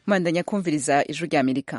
mwandanya kumviriza ijwi rya amerika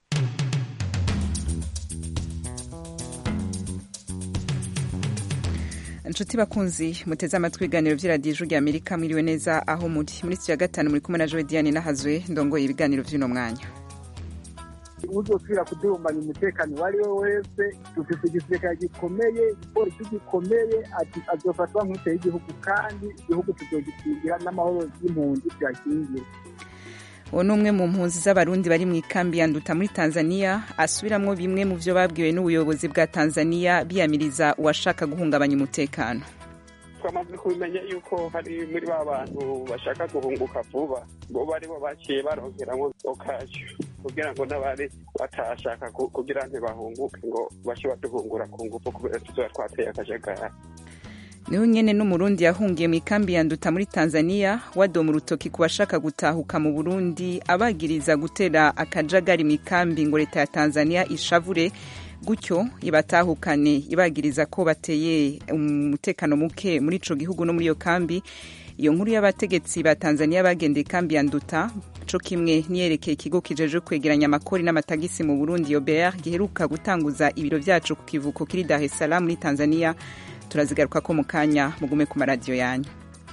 inshuti bakunzi muteze amatwi ibiganiro by'iradiyo ijwi rya amerika mwiriwe neza aho muri muri ya gatanu muri kumwe na joe diane nahazwe ndongoye ibiganiro by'uno mwanya uzosubira kudurumbanya umutekano uwo ari we wese dufite igisirikare gikomeye igipolisi gikomeye azofatwa nk'uteye y'igihugu kandi igihugu tuzogikingira n'amahoro y'impunzi tuyakingira uwo ni umwe mu mpunzi z'abarundi bari mu ikambi ya nduta muri tanzania asubiramwo bimwe mu vyo babwiwe n'ubuyobozi bwa tanzania biyamiriza uwashaka guhungabanya umutekano twamaze kubimenya yuko hari muri ba bantu bashaka guhunguka vuba bo bari bo baciye baronkeramwo okajyo kugira ngo n'abari batashaka kugira ntibahunguke ngo bashe baduhungura ku ngufu kubera tuzoba twateye akajagari niho nyene n'umurundi yahungiye mu ikambi ya nduta muri tanzania wadoma urutoki ku bashaka gutahuka mu burundi abagiriza gutera akajagari mu ikambi ngo leta ya tanzania ishavure gutyo ibatahukane ibagiriza ko bateye umutekano muke muri ico gihugu no muri iyo kambi iyo nkuru y'abategetsi ba tanzania bagendeye ikambi ya nduta co kimwe niyerekeye ikigo kijeje kwegeranya amakori n'amatagisi mu burundi yobr giheruka gutanguza ibiro vyacu ku kivuko kiri dar es salaam muri tanzania turazigaruka ko mu kanya mugume ku maradiyo yanyu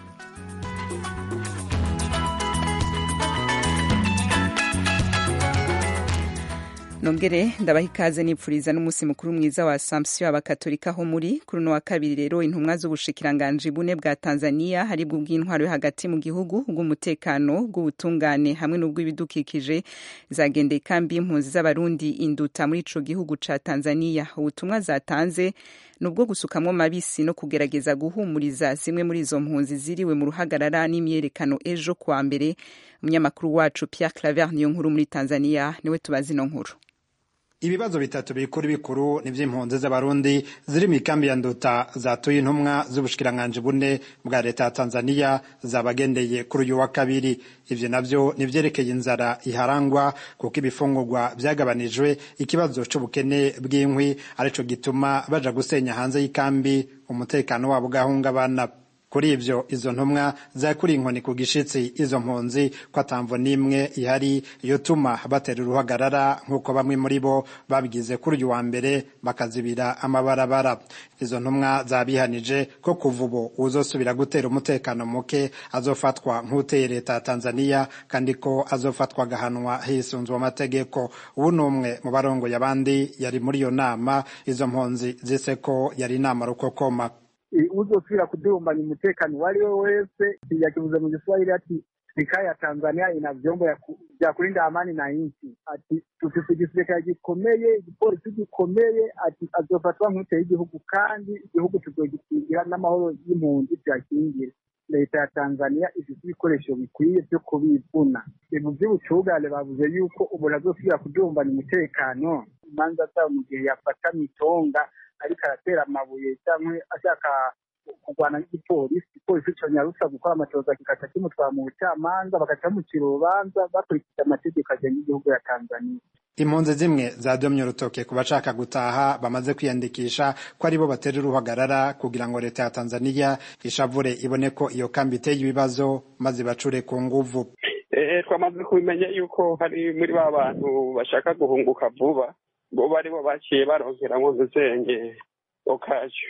nongere ndabaha ikaze nipfuriza n'umunsi mukuru mwiza wa assumption abakatolika ho muri kuri uno wa kabiri rero intumwa z'ubushikiranganji bune bwa tanzania haribwo bw'intwaro yo hagati mu gihugu bw'umutekano bw'ubutungane hamwe n'ubw'ibidukikije zagendeye ikambi y'impunzi z'abarundi induta muri ico gihugu ca tanzania ubutumwa zatanze ni ubwo gusukamwo mabisi no kugerageza guhumuriza zimwe muri izo mpunzi ziriwe mu ruhagarara n'imyerekano ejo kuwa mbere umunyamakuru wacu pierre claver niyo nkuru muri tanzania niwe tubazi ino nkuru ibibazo bitatu bikuru bikuru n'ivy'impunzi z'abarundi ziri mu ikambi ya nduta zatuye intumwa z'ubushikiranganji bune bwa leta ya tanzania zabagendeye kuri uyu wa kabiri ivyo navyo nivyerekeye inzara iharangwa kuko ibifungurwa vyagabanijwe ikibazo c'ubukene bw'inkwi arico gituma baja gusenya hanze y'ikambi umutekano wabo ugahungabana kuri ivyo izo ntumwa zakuriye inkoni ku gishitsi izo mpunzi ko atamvo n'imwe ihari yotuma batera uruhagarara nk'uko bamwe muri bo babigize kuri uyu wa mbere bakazibira amabarabara izo ntumwa zabihanije ko kuva ubu uzosubira gutera umutekano muke azofatwa nk'uteye leta ya tanzania kandi ko azofatwa agahanwa hisunzwe amategeko ubu ni umwe mu barongoye abandi yari muri iyo nama izo mpunzi zise ko yari inama rukokoma uzosubira kudurumbanya umutekano uwo ari we wese yakivuze mu giswahili ati serikali ya tanzania ina vyombo vya kulinda amani na nchi ati dufise igisirikare gikomeye igipolisi gikomeye ati azofatwa nk'uteye y'igihugu kandi igihugu tuzogikingira n'amahoro y'impunzi tuyakingira leta ya tanzania ifite ibikoresho bikwiye vyo kubivuna ibintu vy'ubucugane bavuze yuko umuntu azosubira kudurumbanya umutekano imanza zabo mu gihe yafata mitonga ariko aratera amabuye cyangwa ashaka kurwana n'igipolisi igipolisi conyarutsa gukora amatoza kikaca kimutwara mu bucamanza bagaca bamucira urubanza bakurikije amategeko agenga igihugu ya tanzania impunzi zimwe zadomye urutoke ku bashaka gutaha bamaze kwiyandikisha ko aribo batera uruhagarara kugira ngo leta ya tanzania ishavure ibone ko iyo kambi iteye ibibazo maze bacure ku nguvu twamaze kubimenya yuko hari muri ba bantu bashaka guhunguka vuba bo bari bo baciye baronkeramwo ntuzenge okajyo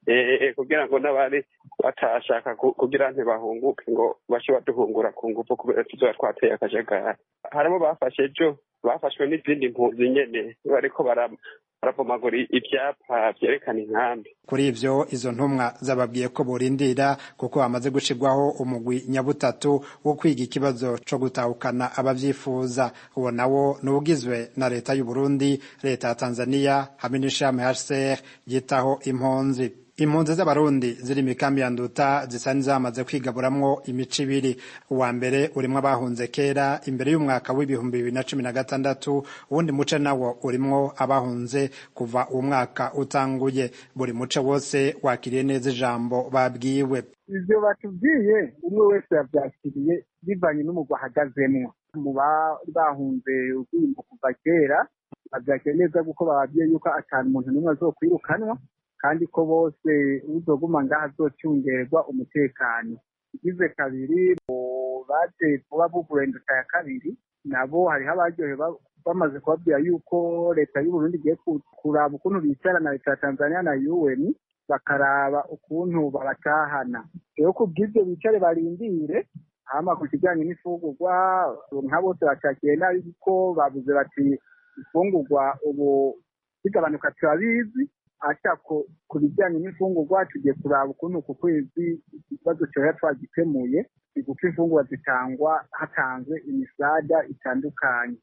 kugira ngo n'abari batashaka kugira ntibahunguke ngo bashe baduhungura ku ngufu kubera tuzoba twateye akajagari harimo bafashe ejo bafashwe n'izindi mpunzi nyene bariko baravomagura ivyapa vyerekana inkambi kuri ivyo izo ntumwa zababwiye ko borindira kuko hamaze gushirwaho umugwi nyabutatu wo kwiga ikibazo co gutahukana abavyifuza uwo nawo ni ugizwe na leta y'u Burundi leta ya Tanzania hamwe n'ishami HCR ryitaho impunzi impunzi z'abarundi ziri mikambi ya nduta zisa n'izamaze kwigaburamwo imico ibiri uwa mbere urimwo abahunze kera imbere y'umwaka w'ibihumbi bibiri na cumi na gatandatu uwundi muce nawo urimwo abahunze kuva uwo mwaka utanguye buri muce wose wakiriye neza ijambo babwiwe ivyo batubwiye umwe wese yavyakiriye bivanye n'umugwa ahagazemwo mu bari bahunze urwimbo kuva kera bavyakiriye neza kuko bababwiye yuko atanu umuntu n'umwe azokwirukanwa kandi ko bose uzoguma ngaha azocungerwa umutekano igize kabiri baje kuba bugura induta ya kabiri nabo hariho abaryohe bamaze kubabwira yuko leta y'uburundi igiye kuraba ukuntu bicara na leta ya tanzania na un bakaraba ukuntu babatahana rero ku bw'ibyo bicare barindire hama ku kijyanye n'imfungurwa nka bose bacakiye nabi kuko babuze bati imfungurwa ubu zigabanuka turabizi ata ku bijyanye n'imfungurwa tugiye kuraba ukuntu ku kwezi ikibazo cyoya twagikemuye kuko imfungurwa zitangwa hatanzwe imisada itandukanye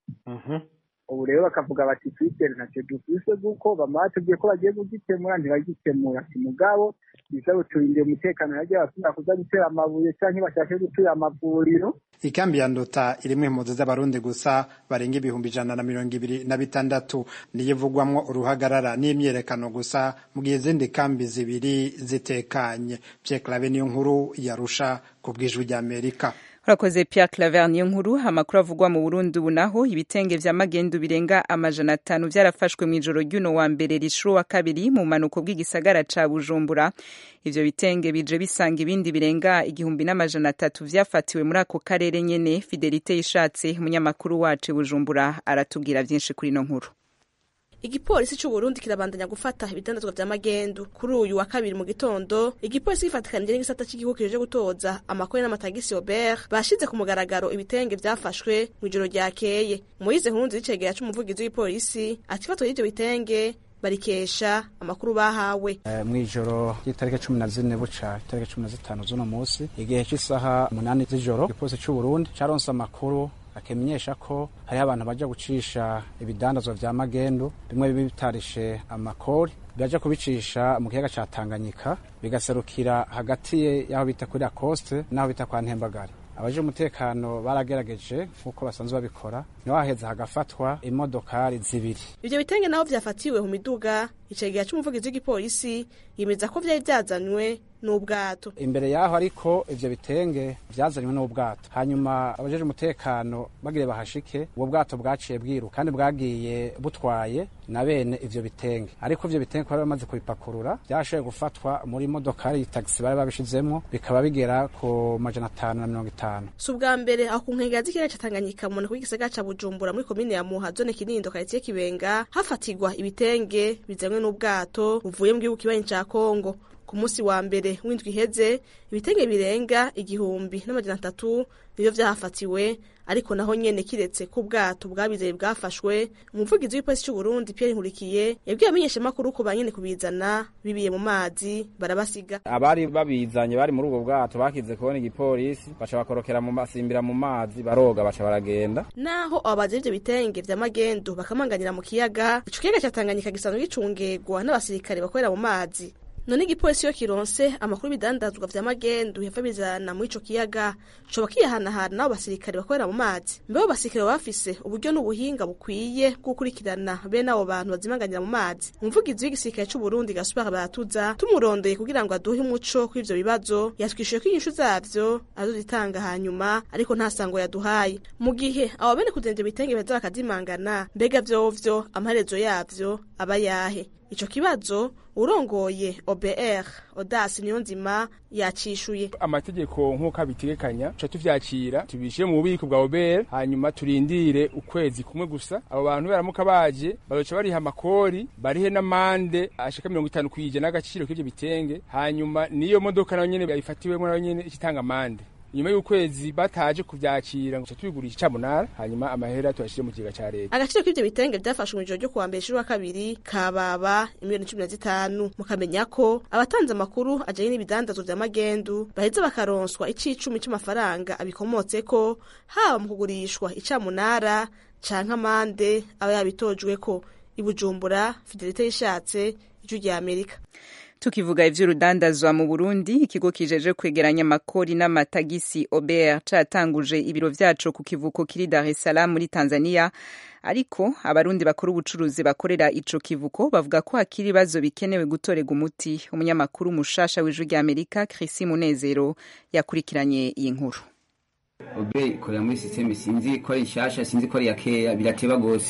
ubu rero bakavuga bati twitere ntacyo dufise kuko bama batubwiye ko bagiye kugikemura ntibagikemura mugabo bisaba turindire umutekano yagiye basubira kuza gutera amabuye cyangwa bashake gutura amavuriro ikambi ya ndota irimwo impunzi z'abarundi gusa barenga ibihumbi ijana na mirongo ibiri na bitandatu niyo ivugwamwo uruhagarara n'imyerekano gusa mu gihe izindi kambi zibiri zitekanye Pierre Claver niyo nkuru yarusha ku bw'ijwi ry'Amerika urakoze Pierre Claver niyo nkuru amakuru avugwa mu Burundi ubu naho ibitenge vya magendu birenga amajana atanu vyarafashwe mu ijoro ry'uno wa mbere rishuru wa kabiri mu manuko bw'igisagara ca Bujumbura ivyo bitenge bije bisanga ibindi birenga igihumbi n'amajana atatu vyafatiwe muri ako karere nyene Fidelite Ishatse umunyamakuru wacu Bujumbura aratubwira vyinshi kuri ino nkuru igipolisi c'uburundi kirabandanya gufata ibidandazwa vya magendu kuri uyu wa kabiri mu gitondo igipolisi gifatikanije n'igisata c'igihugu kije gutoza amakori n'amatagisi Robert bashize ku mugaragaro ibitenge vyafashwe mw'ijoro ryakeye Moise Nkunzi y'icegera c'umuvugizi w'ipolisi ati ifatwa y'ivyo bitenge barikesha amakuru bahawe uh, mw'ijoro ry'itariki cumi na zine buca itariki cumi na zitanu z'uno musi igihe c'isaha umunani z'ijoro igipolisi c'uburundi caronse amakuru akemenyesha ko hariho abantu baja gucisha ibidandazwa vya magendu bimwe bibi bitarishe amakori biraja kubicisha mu kiyaga ca Tanganyika bigaserukira hagati y'aho bita kuri Lacoste n'aho bita kwa Ntembagare abaje umutekano baragerageje nk'uko basanzwe babikora niho haheza hagafatwa imodokari zibiri ivyo bitenge naho vyafatiwe mu miduga icegera c'umuvugizi w'igipolisi yemeza ko vyari vyazanywe n'ubwato imbere yaho ariko ivyo bitenge vyazanywe n'ubwato hanyuma abajeje umutekano bagire bahashike ubwo bwato bwaciye bwiruka kandi bwagiye butwaye na bene ivyo bitenge ariko ivyo bitenge bari bamaze kubipakurura vyashoboye gufatwa muri modokari tagisi bari babishizemwo bikaba bigera ku majana atanu na mirongo itanu si ubwa mbere aho ku nkengera z'ikiyaga ca Tanganyika mu mpanuka y'igisagara ca Bujumbura muri komine ya Muha zone Kinindo karitiye Kibenga hafatirwa ibitenge bizanywe n'ubwato buvuye mu gihugu kibanyi ca Kongo ku munsi wa mbere w'indwi iheze ibitenge birenga igihumbi n'amajana atatu nivyo vyahafatiwe ariko naho nyene kiretse ko ubwato bwabizeye bwafashwe umuvugizi w'ipolisi c'uburundi pierre nkurikiye yabwiye amenyeshamakuru ko banyene kubizana bibiye mu mazi barabasiga abari babizanye bari muri ubwo bwato bakize kubona igipolisi baca bakorokera mu masimbira mu mazi baroga baca baragenda naho ababazi ivyo bitenge vya magendu bakamanganira mu kiyaga ico kiyaga ca tanganyika gisanzwe gicungegwa n'abasirikare bakorera mu mazi none igipolisi iyo kironse amakuru y'ibidandazwa vya magendu yava bizana muri ico kiyaga coba kiyahanahana n'abo basirikare bakorera mu mazi mbe abo basirikare baba bafise uburyo n'ubuhinga bukwiye bwo gukurikirana bene abo bantu bazimanganira mu mazi umuvugizi w'igisirikare c'uburundi gaspar baratuza tumurondeye kugira ngo aduhe umuco kw'ivyo bibazo yatwishuye ko inyishu zavyo azozitanga hanyuma ariko nta sango yaduhaye mu gihe abo bene kuzana ivyo bitenge baza bakazimangana mbega vyovyo amaherezo yavyo aba yahe ico kibazo urongoye OBR Odasi Niyonzima yacishuye amategeko nk'uko abitegekanya tuca tuvyakira tubishire mu bubiko bwa OBR hanyuma turindire ukwezi kumwe gusa abo bantu baramuka baje bazoca bariha amakori barihe n'amande ashika mirongo itanu kw'ijana n'agaciro k'ivyo bitenge hanyuma niyo modoka nayo nyene bayifatiwemwo nayo nyene ikitanga amande nyuma y'ukwezi bataje kuvyakira ngo tubigurisha icamunara hanyuma amahera tuyashire mu kigega ca leta agaciro k'ivyo bitenge vyafashwe mu ijoro ryo kuwa mbere wa kabiri kababa imiliyoni cumi na zitanu mukamenya ko abatanze amakuru ajanye n'ibidandazwa vya magendu baheza bakaronswa icicumi c'amafaranga abikomotseko haba mu kugurishwa icamunara canke amande aba yabitojweko ibujumbura fidelite yishatse ijwi rya amerika tukivuga ivy'urudandazwa mu Burundi ikigo kijeje kwegeranya amakori n'amatagisi OBR catanguje ibiro vyaco ku kivuko kiri Dar es Salaam muri Tanzania ariko abarundi bakora ubucuruzi bakorera ico kivuko bavuga ko hakiri ibibazo bikenewe gutorega umuti umunyamakuru mushasha w'ijwi rya Amerika Chris Munezero yakurikiranye iyi nkuru obe ikorera muri sisiteme sinzi ko ari nshasha sinzi ko ari iya keya birateba gose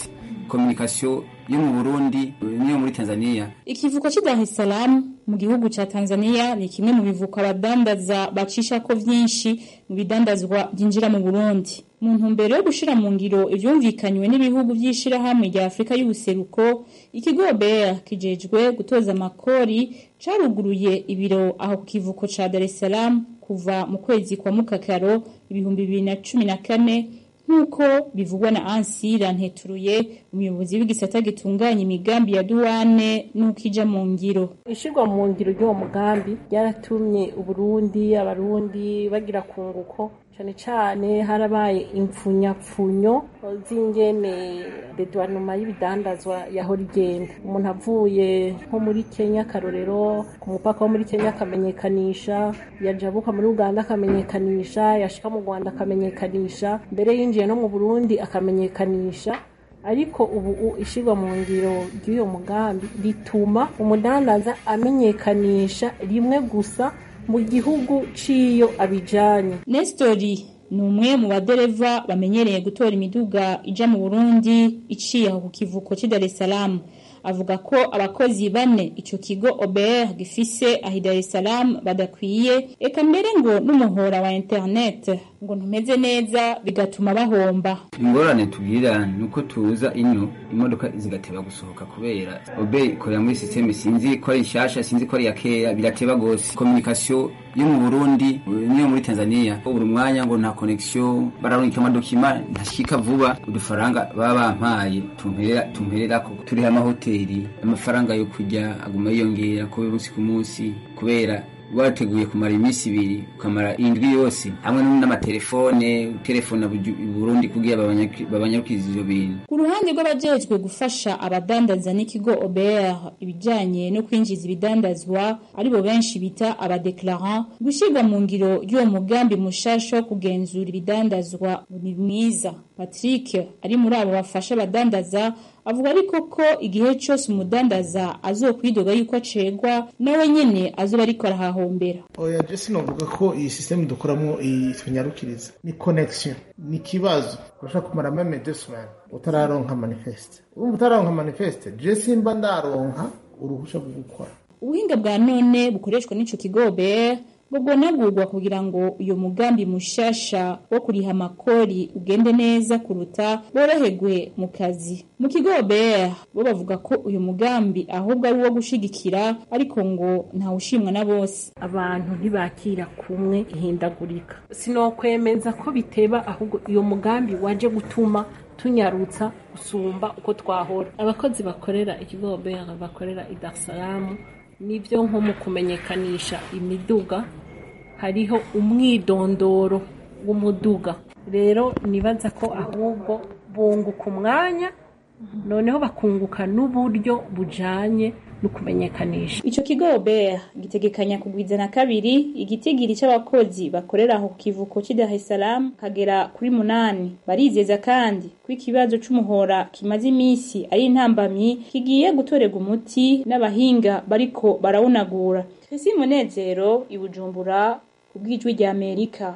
kominikasiyo yo mu burundi n'iyo muri tanzania ikivuko cy'i dar es salaam mu gihugu ca tanzania ni kimwe mu bivuko abadandaza bacishako vyinshi mu bidandazwa byinjira mu burundi mu ntumbero yo gushira mu ngiro ivyumvikanywe n'ibihugu vy'ishirahamwe rya afurika y'ubuseruko ikigo br kijejwe gutoza amakori caruguruye ibiro aho ku kivuko ca dar es salaam kuva mu kwezi kwa mukakaro ibihumbi bibiri na cumi na kane nk'uko bivugwa na ansira nteturuye umuyobozi w'igisata gitunganya imigambi ya duwane n'uko ija mu ngiro ishirwa mu ngiro ry'uwo mugambi ryaratumye uburundi abarundi bagira kunguko cyane cyane harabaye impfunyapfunyo z'ingene dedwanuma y'ibidandazwa yahora igenda umuntu avuye nko muri kenya akarorero ku mupaka wo muri kenya akamenyekanisha yajabuka muri uganda akamenyekanisha yashika mu rwanda akamenyekanisha mbere yinjiye no mu burundi akamenyekanisha ariko ubu ishyirwa mu ngiro ry'uyo mugambi rituma umudandaza amenyekanisha rimwe gusa mu gihugu ciyo abijanye nestori ni umwe mu badereva bamenyereye gutora imiduga ija mu burundi iciye aho ku kivuko cy'i dar es salaam avuga ko abakozi bane ico kigo OBR gifise ahi Dar es Salaam badakwiye eka mbere ngo n'umuhora wa internet ngo ntumeze neza bigatuma bahomba ingorane tugira nuko tuza ino imodoka zigateba gusohoka kubera obe ikorera muri systeme sinzi ko ari nshasha sinzi ko ari ya kera birateba gose communication yo mu Burundi niyo muri Tanzania buri mwanya ngo nta connection bararungika amadokima ntashika vuba udufaranga baba bampaye tumperera tumperera ko turi amahoteli amafaranga yo kujya aguma yiyongera ko umunsi ku munsi kubera wateguye kumara iminsi ibiri ukamara indwi yose hamwe n'amatelefone telefone Burundi kugira babanyarukiza ivyo bintu ku ruhande rw'abajejwe gufasha abadandaza n'ikigo OBR ibijanye no kwinjiza ibidandazwa aribo benshi bita abadeclarant gushirwa mu ngiro ry'uwo mugambi mushasha wo kugenzura ibidandazwa ni mwiza Patrick ari muri abo bafasha abadandaza avuga ariko ko igihe cyose umudandaza azokwidoga yuko acegwa nawe nyene azoba ariko arahahombera oya je sinovuga ko iyi systeme dukoramo itunyarukiriza ni connection ni ikibazo urashaka kumara meme deux semaines utararonka manifeste urumva utararonka manifeste je simba ndaronka uruhusha rwo gukora ubuhinga bwa none bukoreshwa n'ico kigo BR ngo bwonagurwa kugira ngo uyo mugambi mushasha wo kuriha amakori ugende neza kuruta boroherwe mu kazi mu kigo BR bo bavuga ko uyu mugambi ahubwo ari uwo gushigikira ariko ngo ntawushimwa na bose abantu ntibakira kumwe ihindagurika sinokwemeza ko biteba ahubwo uyo mugambi waje gutuma tunyarutsa gusumba uko twahora abakozi bakorera ikigo BR bakorera i Dar es Salaam nibyo nko mu kumenyekanisha imiduga hariho umwidondoro w'umuduga rero nibaza ko ahubwo bunguka umwanya noneho bakunguka n'uburyo bujanye no kumenyekanisha ico kigo BR gitegekanya kugwizana kabiri igitigiri c'abakozi bakorera aho ku kivuko cy'i Dar es Salaam kagera kuri munani barizeza kandi ko ikibazo c'umuhora kimaze imisi ari intambamyi kigiye gutorerwa umuti n'abahinga bariko barawunagura Chrissy Munezero ibujumbura ku bw'ijwi rya Amerika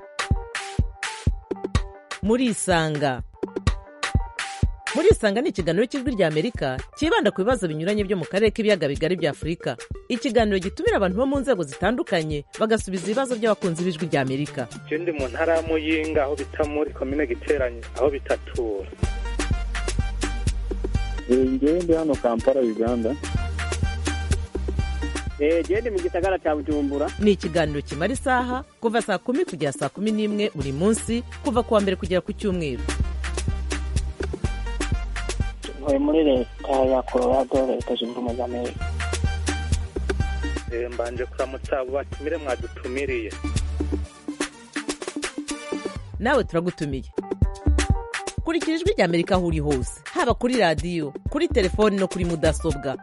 muri isanga muri isanga ni ikiganiro cy'ijwi rya amerika cyibanda ku bibazo binyuranye byo mu karere k'ibiyaga bigari bya afurika ikiganiro gitumira abantu bo mu nzego zitandukanye bagasubiza ibibazo by'abakunzi b'ijwi rya amerika je ndi mu ntara ya muyinga aho bita muri komine giteranye aho bitatura ngewe ndi hano kampala uganda gende mu gisagara cya bujumbura ni ikiganiro kimara isaha kuva saa kumi kugera saa kumi n'imwe buri munsi kuva ku wa mbere kugera ku cyumweru ntuye muri leta ya colorado leta zunze ubumwe za amerika mbanje kuramutsa abo batumire mwadutumiriye nawe turagutumiye kurikira ijwi rya amerika aho uri hose haba kuri radiyo kuri telefoni no kuri mudasobwa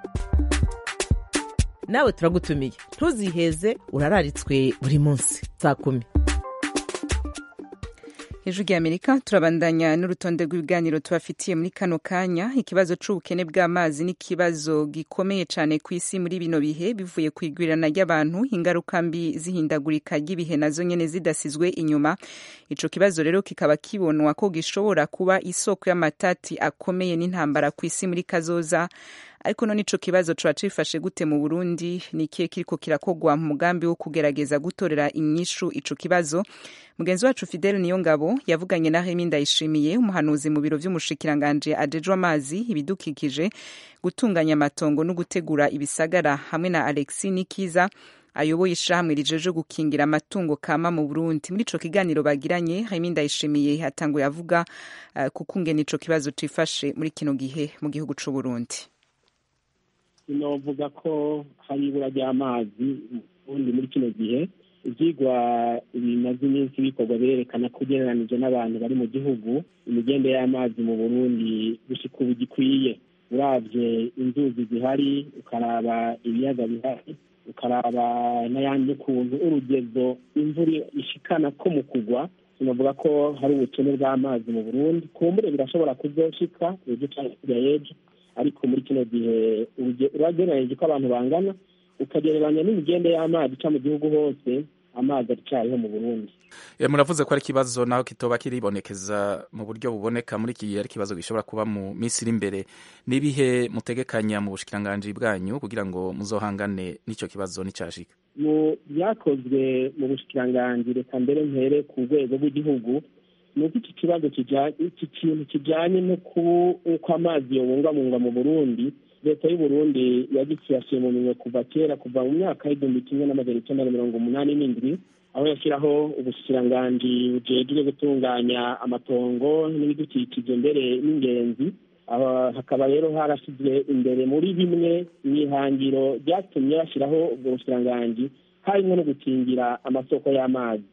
nawe turagutumiye ntuziheze urararitswe buri munsi saa kumi ijwi rya amerika turabandanya n'urutonde rw'ibiganiro tubafitiye muri kano kanya ikibazo c'ubukene bw'amazi ni ikibazo gikomeye cane ku isi muri bino bihe bivuye ku igwirirana ry'abantu ingaruka mbi zihindagurika ry'ibihe nazo nyene zidasizwe inyuma ico kibazo rero kikaba kibonwa ko gishobora kuba isoko y'amatati akomeye n'intambara ku isi muri kazoza ariko none ico kibazo coba cifashe gute mu Burundi ni ikihe kiriko kirakogwa mu mugambi wo kugerageza gutorera inyishu ico kibazo mugenzi wacu Fidel Niyongabo yavuganye na Remy Ndayishimiye umuhanuzi mu biro vy'umushikiranganje ajejwe amazi ibidukikije gutunganya amatongo no gutegura ibisagara hamwe na Alexis Nikiza ayoboye ishamwe rijeje gukingira amatungo kama mu Burundi muri ico kiganiro bagiranye Remy Ndayishimiye hatanguye avuga uh, kukungena ico kibazo cifashe muri kino gihe mu gihugu c'u Burundi sinovuga ko hari ibura ry'amazi ubundi muri kino gihe ibyigwa bimaze iminsi bikorwa birerekana ko ugereranije n'abantu bari mu gihugu imigende y'amazi mu burundi gushika ubu gikwiye urabye inzuzi zihari ukaraba ibiyaga bihari ukaraba n'ayandi ukuntu urugezo imvura ishikana ko mu kugwa sinavuga ko hari ubukene bw'amazi mu burundi kumbure birashobora kuzoshika ejo cyangwa hirya y'ejo ariko muri kino gihe uragereranyije ko abantu bangana ukagereranya n'imigende y'amazi ica mu gihugu hose amazi aracariho mu burundi muravuze ko ari ikibazo naho kitoba kiribonekeza mu buryo buboneka muri iki gihe ari ikibazo gishobora kuba mu minsi iri imbere n'ibihe mutegekanya mu bushikiranganji bwanyu kugira ngo muzohangane n'icyo kibazo n'icyashika mu byakozwe mu bushikiranganji reka mbere mpere ku rwego rw'igihugu ni uko iki kibazo iki kintu kijyanye no uko amazi yobungabungwa mu burundi leta y'uburundi yagikiyashiye mu minwe kuva kera kuva mu myaka y'igihumbi kimwe n'amajana icyenda na mirongo umunani n'indwi aho yashyiraho ubushikiranganji bujejwe gutunganya amatongo n'ibidukikije mbere n'ingenzi hakaba rero harashyizwe imbere muri bimwe mu ihangiro ryatumye bashyiraho ubwo bushikiranganji harimo no gukingira amasoko y'amazi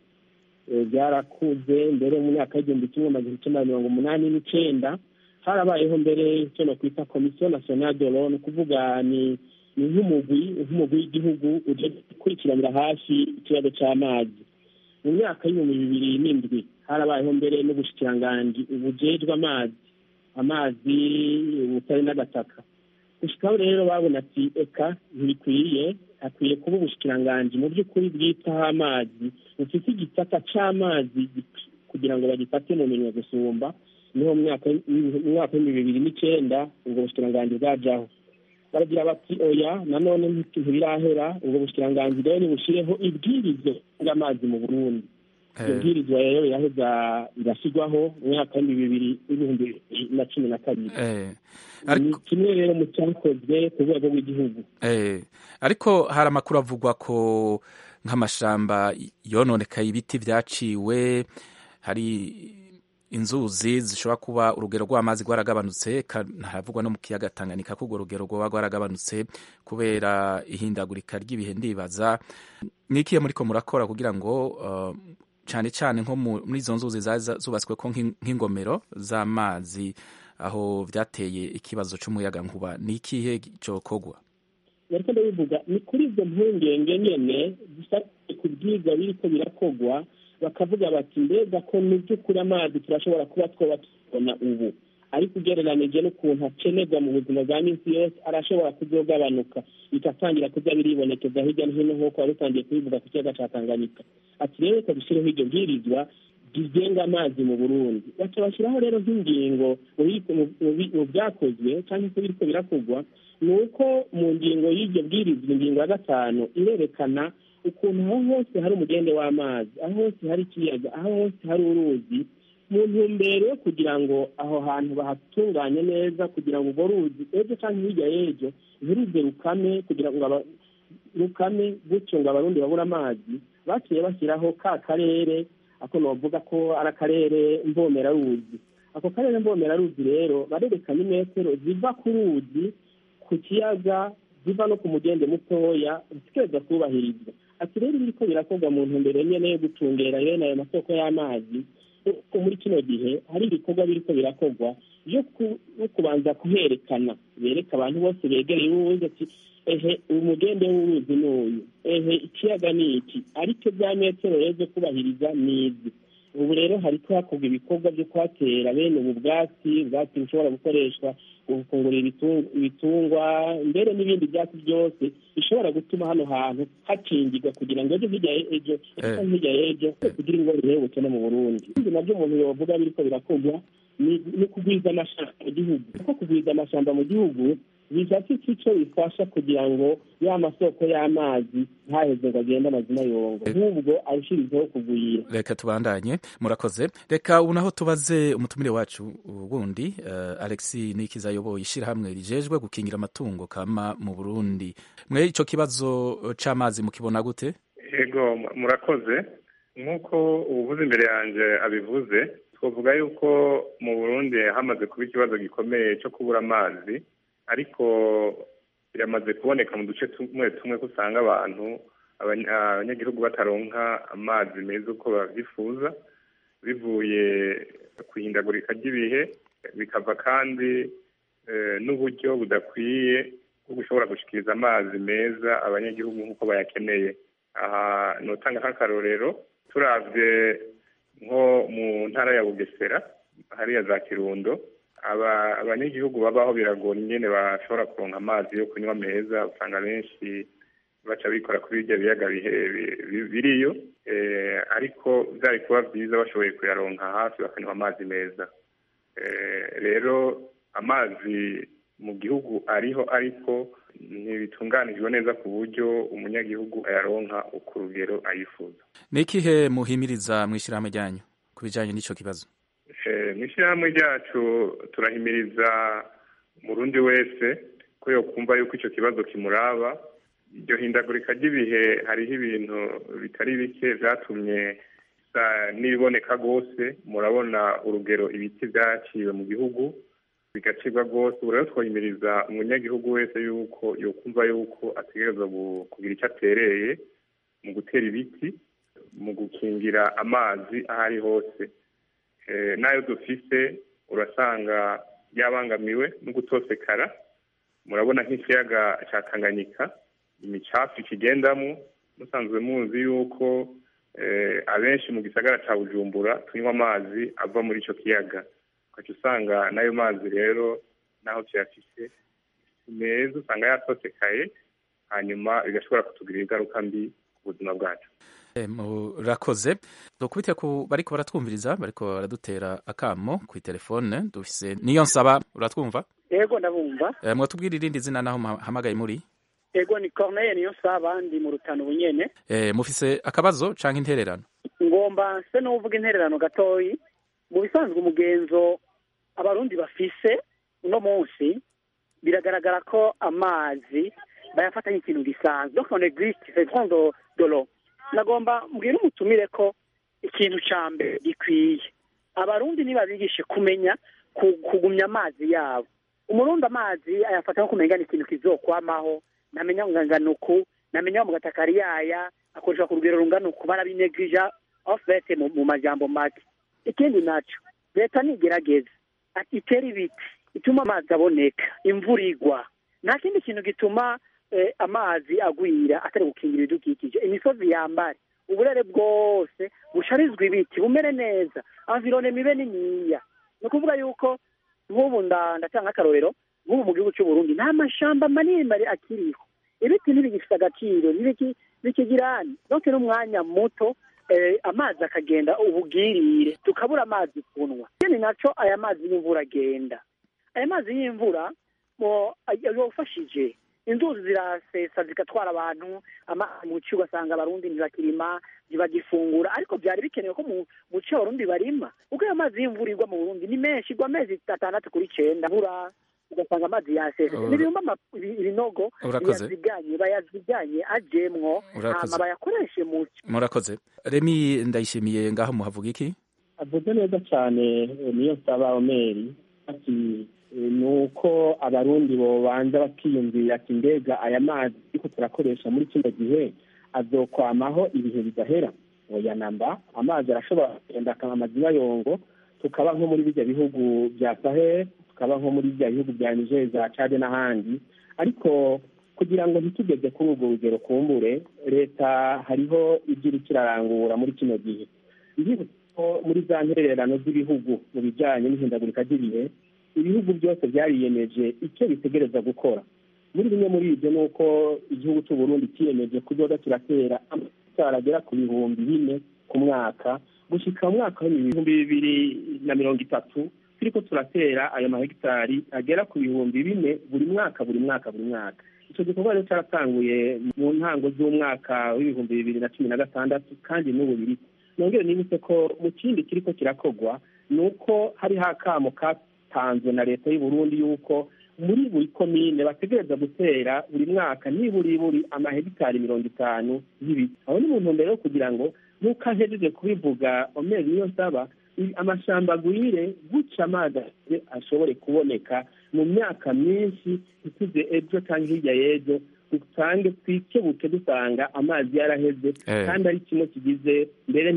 byarakuze mbere mu myaka y'igihumbi kimwe amajana icyenda na mirongo umunani n'icyenda harabayeho mbere icyo nakwita komisiyo nasiyonali de lo ni ukuvuga ni ni nk'umugwi nk'umugwi w'igihugu uje gukurikiranira hafi ikibazo cy'amazi mu myaka y'ibihumbi bibiri n'indwi harabayeho mbere n'ubushikiranganji bujejwe amazi amazi ubutare n'agataka gushikaho rero babona ati eka ntibikwiye hakwiye kuba ubushikiranganji mu by'ukuri bwitaho amazi bufite igisata c'amazi kugira ngo bagifate mu minwe gusumba niho mu mwaka w'ibihumbi bibiri n'icyenda ubwo bushikiranganji bwajaho baragira bati oya nanone ntibirahera ubwo bushikiranganji rero nibushireho ibwirizo ry'amazi mu burundi iyo bwirizwa rero yaheza irashyirwaho mu mwaka w'ibihumbi bibiri n'ibihumbi bibiri na cumi na kabiri ni kimwe rero mu cyakozwe ku rwego rw'igihugu ariko hari amakuru avugwa ko nk'amashamba yononekaye ibiti byaciwe hari inzuzi zishobora kuba urugero rw'amazi rwaragabanutse haravugwa no mu kiyaga Tanganyika ko urwo rugero rwoba rwaragabanutse kubera ihindagurika ry'ibihe ndibaza n'ikiye muriko murakora kugira ngo cyane cyane nko muri izo nzuzi zubatswe ko nk'ingomero z'amazi aho byateye ikibazo cy'umuyaga nkuba ni ikihe cyokorwa nariko ndabivuga ni kuri izo mpungenge nyene zifatiye ku byiza biriko birakogwa bakavuga bati mbega ko mu by'ukuri amazi turashobora kuba twoba tubona ubu ariko ugereranije n'ukuntu akenerwa mu buzima bwa minsi yose arashobora kuzogabanuka bikatangira kuza biribonekeza hirya no hino nk'uko wari utangiye kubivuga ku kiyaga ca tanganyika ati rero reka dushyireho iryo bwirizwa rigenga amazi mu burundi baca bashyiraho rero nk'ingingo mu byakozwe cyangwa se biriko birakogwa ni uko mu ngingo y'iryo bwirizwa ingingo ya gatanu irerekana ukuntu aho hose hari umugende w'amazi aho hose hari ikiyaga aho hose hari uruzi mu ntumbero yo kugira ngo aho hantu bahatunganye neza kugira ngo urwo ruzi ejo cyangwa hirya y'ejo ntiruze rukame kugira ngo rukame gutyo ngo abarundi babure amazi baciye bashyiraho ka karere ako novuga ko ari akarere mbomeraruzi ako karere mbomeraruzi rero barerekana imetero ziva ku ruzi ku kiyaga ziva no ku mugende mutoya zikeza kubahirizwa ati rero biriko birakorwa mu ntumbero nyene yo gucungera bene ayo masoko y'amazi ko muri kino gihe hari ibikorwa biriko birakorwa byo kubanza kuherekana bereka abantu bose begereye uwuzi ati ehe umugende w'uruzi n'uyu ehe ikiyaga ni iki ariko bya metero rero zo kubahiriza ni izi ubu rero hariko hakorwa ibikorwa byo kuhatera bene ubu bwatsi ubwatsi bushobora gukoreshwa mu gufungurira ibitung- ibitungwa mbere n'ibindi byatsi byose bishobora gutuma hano hantu hakingirwa kugira ngo ejo hirya ye- ejo ejo hirya y'ejo kugira ingorane y'ubukene mu burundi ibindi nabyo umuntu yovuga biriko birakorwa ni ni kugwiza amashamba mu gihugu kuko kugwiza amashamba mu gihugu bifite icyo bifasha kugira ngo ya masoko y'amazi ntaheze ngo agende amazina yongo nk'ubwo arushirizeho kugwira reka tubandanye murakoze reka ubu naho tubaze umutumire wacu wundi uh, alexi nikiza ayoboye ishyirahamwe rijejwe gukingira amatungo kama mu burundi mwe ico kibazo c'amazi mukibona gute yego mu- murakoze nk'uko ubuvuze imbere yanjye abivuze twavuga yuko mu burundi hamaze kuba ikibazo gikomeye cyo kubura amazi ariko biramaze kuboneka mu duce tumwe tumwe ko usanga abantu abanya- abanyagihugu bataronka amazi meza uko babyifuza bivuye ku ihindagurika ry'ibihe bikava kandi eh, n'uburyo budakwiye bwo gushobora gushikiriza amazi meza abanyagihugu nk'uko bayakeneye aha notanga nk'akarorero turavye nko mu ntara ya bugesera hariya za kirundo aba abanyagihugu babaho biragora ingene bashobora kuronka amazi yo kunywa meza usanga benshi baca bikora kuri birya biyaga bihe- bi- bi- biriyo eh, ariko byari kuba byiza bashoboye kuyaronka hafi bakanywa amazi meza Eh, rero amazi mu gihugu ariho ariko ntibitunganijwe neza ku buryo umunyagihugu ayaronka ku rugero ayifuza ni ikihe muhimiriza mw'ishyirahamwe ryanyu ku bijanye n'ico kibazo Eh, mu ishyirahamwe ryacu turahimiriza umurundi wese ko yokumva yuko icyo kibazo kimuraba iryo hindagurika ry'ibihe hariho ibintu bitari bike vyatumye bisa n'ibiboneka rwose murabona urugero ibiti vyaciwe mu gihugu bigacibwa rwose ubu rero twahimiriza umunyagihugu wese yuko yokumva yuko ategerezwa gu- kugira icyo atereye mu gutera ibiti mu gukingira amazi aho ari hose Eh, n'ayo dufise urasanga yabangamiwe no gutosekara murabona nk'ikiyaga cya tanganyika imicafu ikigendamo musanzwe muzi yuko eh, abenshi mu gisagara cya bujumbura tunywa amazi ava muri icyo kiyaga ukaca usanga n'ayo mazi rero n'aho tuyafise si meza usanga yatosekaye hanyuma bigashobora kutugirira ingaruka mbi ku buzima bwacu Eh, murakoze dukubite ku bariko baratwumviriza bariko baradutera akamo ku telefone dufise niyo nsaba uratwumva ego ndabumva eh, mwatubwira irindi zina naho muhamagaye muri ego ni corneille niyo nsaba ndi mu rutano bunyene eh, mufise akabazo canke intererano ngomba se n'uvuga intererano gatoyi mu bisanzwe umugenzo abarundi bafise uno munsi biragaragara ko amazi bayafata nk'ikintu gisanzwe donc on existe c'est grand de, de l'eau nagomba mbwira umutumire ko ikintu ca mbere gikwiye abarundi nibabigishe kumenya ku- kugumya amazi yabo umurundi amazi ayafata nko kumenya ni ikintu kizokwamaho namenya ngo ngana uku namenya mu gatakari yaya akoreshwa ku rugero rungana uku barabinegija ofete mu, mu majambo make ikindi naco leta nigerageza ati itere ibiti ituma amazi aboneka imvura igwa nta kindi kintu gituma eh, amazi agwira atari gukingira ibidukikije imisozi yambare uburere bwose busharizwa ibiti bumere neza environe mibe niniya ni ukuvuga yuko nk'ubu nda- ndatanga akarorero nk'ubu mu gihugu cy'uburundi nta mashamba manini mari akiriho ibiti ntibigifite agaciro ntibiki- bikigirani donc n'umwanya muto eh, amazi akagenda ubugirire tukabura amazi kunywa ikindi naco aya mazi y'imvura agenda aya mazi y'imvura mo yofashije inzuzi zirasesa zigatwara abantu amazi mu ci ugasanga abarundi ntibakirima ntibagifungura ariko byari bikenewe ko mu mu ci abarundi barima kuko ayo mazi y'imvura igwa mu burundi ni menshi igwa amezi atandatu kuri cenda bura ugasanga amazi yasese Ura- n'ibihumba ama- ibi- ibinogo Urakoze. yaziganye bayaziganye ajemwo Urakoze. hama bayakoreshe mu ci murakoze remi ndayishimiye ngaho muhavuga iki avuze neza cyane eh, niyo nsaba omeri ati eh, ni uko abarundi bobanza bakiyumvira ati mbega aya mazi ariko turakoresha muri kino gihe azokwamaho ibihe bidahera oya namba amazi arashobora kugenda akaba amazina yongo tukaba nko muri bijya bihugu bya sahel tukaba nko muri bya bihugu bya niger za cade n'ahandi ariko kugira ngo ntitugeze kuri urwo rugero kumbure leta hariho ibyo iriko irarangura muri kino gihe ndibutsa ko muri za ntererano z'ibihugu mu bijyanye n'ihindagurika ry'ibihe ibihugu byose byariyemeje icyo bitegereza gukora muri bimwe muri ibyo ni uko igihugu cy'u Burundi cyiyemeje kuzoza kiratera amatara agera ku bihumbi bine ku mwaka gushyika mu mwaka w'ibihumbi bibiri na mirongo itatu turiko turatera ayo mahegitari agera ku bihumbi bine buri mwaka buri mwaka buri mwaka icyo gikorwa rero cyaratanguye mu ntango z'umwaka w'ibihumbi bibiri na cumi na gatandatu kandi n'ubu biri nongere nibutse ko mu kindi kiriko kirakogwa ni uko hariho akamo katanzwe na leta y'u Burundi yuko muri buri komine bategereza gutera buri mwaka niburi buri amahegitari mirongo itanu y'ibiti aho ni mu ntumbero yo kugira ngo nk'uko ahejeje kubivuga omeri niyo nsaba amashamba agwire guca amazi ashobore kuboneka mu myaka myinshi ituze ejo cyangwa hirya y'ejo dusange twikebuke dusanga amazi yaraheze kandi ari kimwe kigize mbere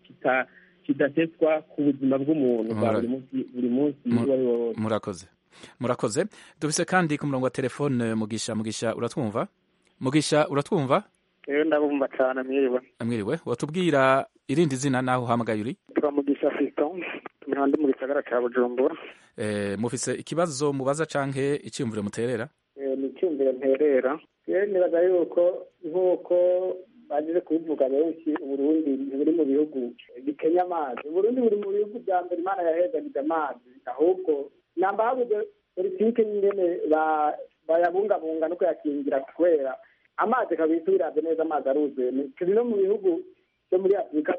kidateswa ku buzima bw'umuntu bwa buri munsi buri munsi uwo ari wo wose murakoze murakoze dufise kandi ku murongo wa telefone mugisha mugisha uratwumva mugisha uratwumva rero ndabumva cyane mwiriwe mwiriwe watubwira irindi zina naho uhamagaye uri turamugisha fiston tumira ndi mu gisagara ca bujumbura eh, mufise ikibazo mubaza canke iciyumviro muterera ni icyumviro nterera rero nibaza yuko nk'uko bagize kubivuga benshi uburundi ntiburi mu bihugu bikenya amazi uburundi buri mu bihugu bya mbere imana yahezagiza amazi ahubwo namba habuze politike nyingene bayabungabunga no kuyakingira kubera amazi kabisa ubirabye neza amazi aruzuye turi no mu bihugu byo muri afurika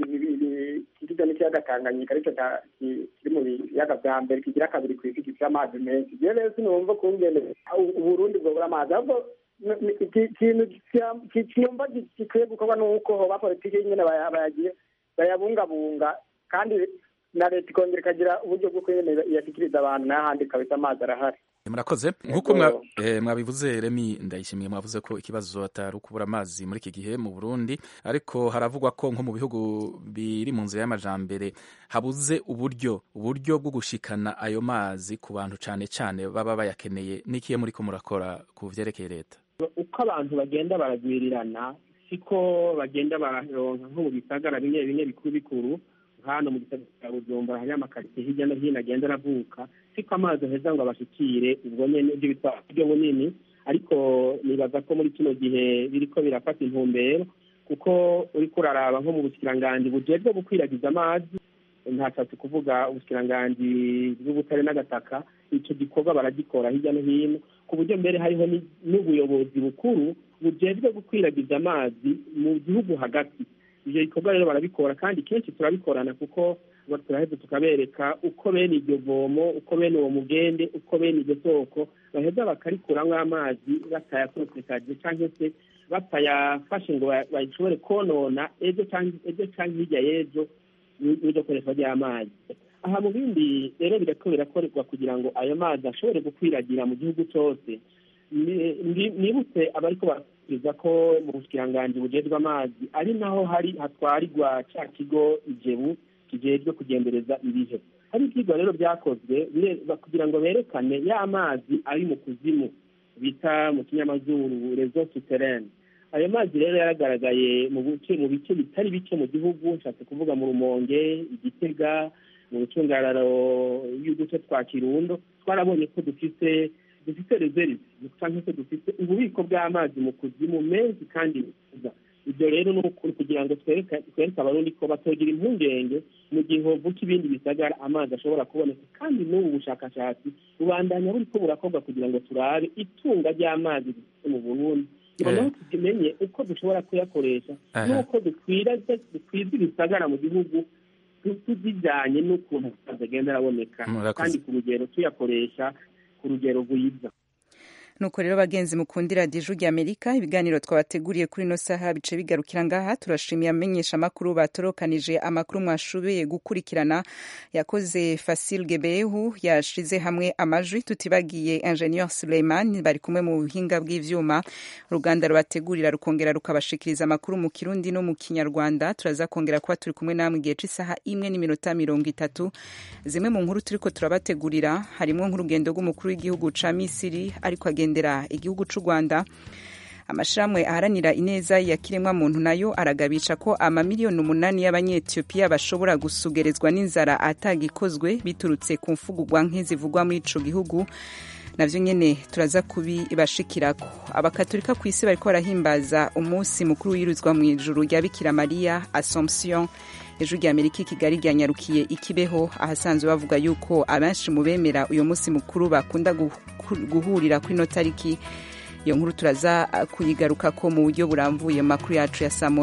kigizwe n'ikiyaga tanganyika aricyo kiri mu biyaga bya mbere kigira kabiri ku isi gifite amazi menshi rero rero sinumva kungene uburundi bwobura amazi ahubwo ikintu kiyumva gikwiye gukorwa ni uko hoba politiki nyine bayagiye bayabungabunga kandi na leta ikongera ikagira uburyo bwo nyine iyashyikiriza abantu n'ahandi kabisa amazi arahari murakoze nk'uko mwabivuze remi ndayishimiye mwavuze ko ikibazo atari ukubura amazi muri iki gihe mu burundi ariko haravugwa ko nko mu bihugu biri mu nzira y'amajambere habuze uburyo uburyo bwo gushikana ayo mazi ku bantu cyane cyane baba bayakeneye n'ikiye muri ko murakora ku vyerekeye leta uko abantu bagenda baragwirirana siko bagenda bararonka nko mu bisagara bimwe bimwe bikuru bikuru hano mu gisagara cya bujumbura hari amakaritsiye hirya no hino agenda aravuka siko amazi aheza ngo abashikire ubwo nyene ibyo bitwa uburyo bunini ariko nibaza ko muri kino gihe biriko birafata intumbero kuko uriko uraraba nko mu bushikiranganji bujejwe gukwiragiza amazi ntashatse kuvuga ubushikiranganji bw'ubutare n'agataka ico gikorwa baragikora hirya no hino ku buryo mbere hariho n'ubuyobozi bukuru bujejwe gukwiragiza amazi mu gihugu hagati ivyo bikorwa rero barabikora kandi kenshi turabikorana kuko turaheza tukabereka uko bene iryo vomo uko bene uwo mugende uko bene iryo soko baheza bakarikuramwo amazi batayakosekaje canke se batayafashe ngo bashobore konona ejo ejo canke hirya y'ejo n'iryo koreshwa ry'amazi aha mu bindi rero birako birakorerwa kugira ngo ayo mazi ashobore gukwiragira mu gihugu cose nibutse abariko barakuriza ko mu bushikiranganji bujejwe amazi ari naho hari hatwarirwa ca kigo ijebu kijejwe kugendereza ibihe hari ivyigwa rero vyakozwe kugira ngo berekane ya mazi ari mu kuzimu bita mu kinyamazuru reseau souterraine ayo mazi rero yaragaragaye mu bice mu bice bitari bike mu gihugu nshatse kuvuga mu rumonge igitega mu bucungararo y'uduce twa kirundo twarabonye ko dufise dufite reserve cyangwa se dufite ububiko bw'amazi mu kuzimu menshi kandi meza ibyo rero ni ukuri kugira ngo twereke abarundi ko batogira impungenge mu gihe hovuka ibindi bisagara amazi ashobora kuboneka kandi n'ubu bushakashatsi bubandanya buriko burakorwa kugira ngo turabe itunga ry'amazi dufite mu burundi noneho tumenye uko dushobora kuyakoresha n'uko dukwiza ibisagara mu gihugu tuzijyanye n'ukuntu amazi agenda araboneka kandi ku rugero tuyakoresha ku rugero rwiza nuko rero bagenzi mukundira diju rya amerika ibiganiro twabateguriye kuri ino saha bice bigarukira ngaha turashimiye amenyesha amakuru batorokanije amakuru mwashoboye gukurikirana yakoze fasil gebehu yashize hamwe amajwi tutibagiye ingenieur suleiman bari kumwe mu buhinga bw'ivyuma uruganda rubategurira rukongera rukabashikiriza amakuru mu kirundi no mu kinyarwanda turaza kongera kuba turi kumwe namwe igihe c'isaha imwe n'iminota mirongo itatu zimwe mu nkuru turiko turabategurira harimwo nk'urugendo rw'umukuru w'igihugu ca misiri ariko agendera igihugu c'u rwanda amashirahamwe aharanira ineza ya kiremwa muntu nayo aragabisha ko amamiliyoni umunani y'abanyetiyopiya bashobora gusugerezwa n'inzara atagikozwe biturutse ku mfugurwa nke zivugwa muri ico gihugu navyo nyene turaza kubibashikirako abakatolika ku isi bariko barahimbaza umunsi mukuru wiruzwa mu ijuru rya bikira mariya assomption ejo rya amerika i kigali ryanyarukiye ikibeho ahasanzwe bavuga yuko abenshi mu bemera uyu munsi mukuru bakunda guhurira kuri ino tariki iyo nkuru turaza kuyigaruka ko mu buryo burambuye mu makuru yacu ya saa